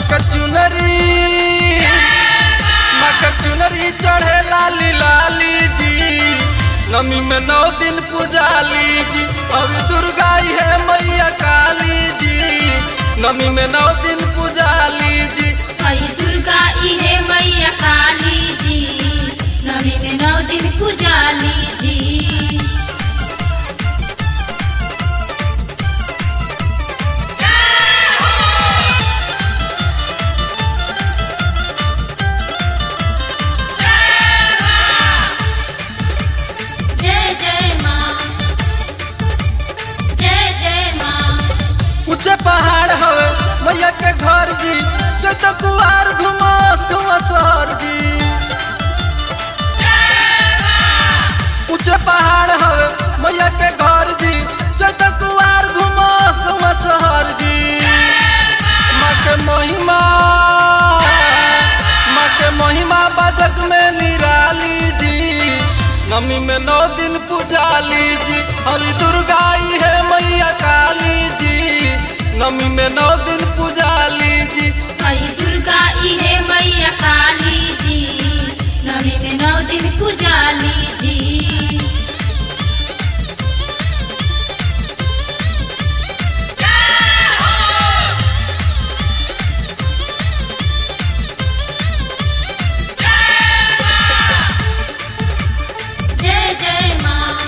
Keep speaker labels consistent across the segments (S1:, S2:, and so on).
S1: मका चुनरी मका चुनरी चढ़े लाली लाली जी नमी में नौ दिन पूजाली जी अब दुर्गा है मैया काली जी नमी में नौ दिन पूजाली जी
S2: हई दुर्गा इहे मैया काली जी नवी में नौ दिन पूजाली जी जय जय माँ जय जय माँ
S1: ऊंचे पहाड़ हवे मैया के घर जी चौथ कुआर घुमास घुमास हर जी ऊंचे पहाड़ हवे मैया के घर जी चौथ कुआर घुमास घुमास हर जी माँ के महिमा माँ के महिमा बजग में निराली जी नमी में नौ दिन पूजाली जी हरी दुर्गा ई है मैया काली जी नमी में नौ दिन पूजाली जी
S2: हई दुर्गा इहे मैया काली जी नवी में नौ दिन पूजाली जी जय जय माँ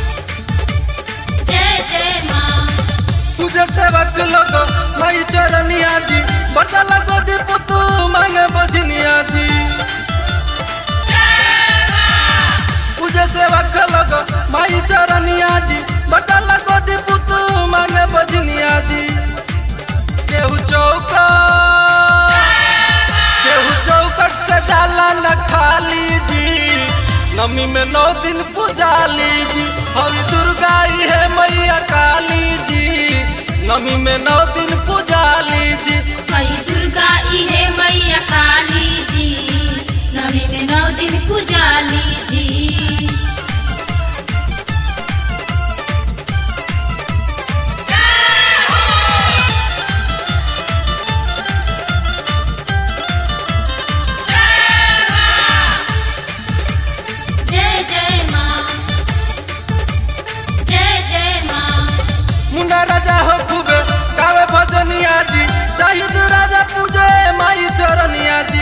S2: जय जय माँ
S1: पूजा सेवक लोग मई चरनिया जी बड़ा लगो दीप तू मांगे बजनिया जी पूजा सेवक लोग मई चरनिया जी बड़ा लगो दीप तू मांगे बजनिया जी केहू चौका केहू चौकट से जाला न खाली जी नमी में नौ दिन पूजाली जी हरी दुर्गा ई है मैया काली जी नमी में नौ दिन पूजाली जी
S2: हई दुर्गा इहे मैया काली जी नवी में नौ दिन पूजाली जी जय जय माँ जय जय माँ
S1: मुंडा राजा हो खूबे कावे भजनिया जी शहीद राजा पूजे माई चरनिया जी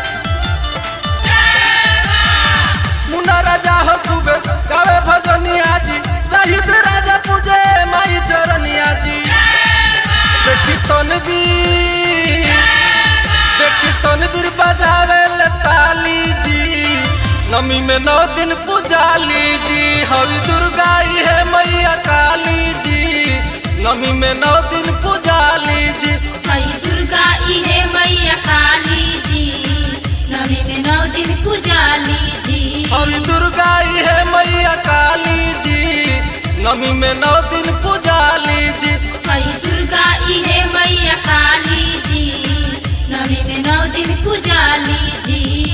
S1: मुंडा राजा हो खूबे कावे भजनिया जी शहीद राजा पूजे माई चरनिया जी देखी तनवीर देखी तनवीर बजावे ले ताली जी नमी में नौ दिन पूजाली जी हरी दुर्गा ई है मैया काली जी नमी में नौ दिन पूजाली जी
S2: हई दुर्गा इहे मैया काली जी नवी में नौ दिन पूजाली जी
S1: हरी दुर्गा ई है मैया काली जी नमी में नौ दिन पूजाली जी
S2: हई दुर्गा इहे मैया काली जी नवी में नौ दिन पूजाली जी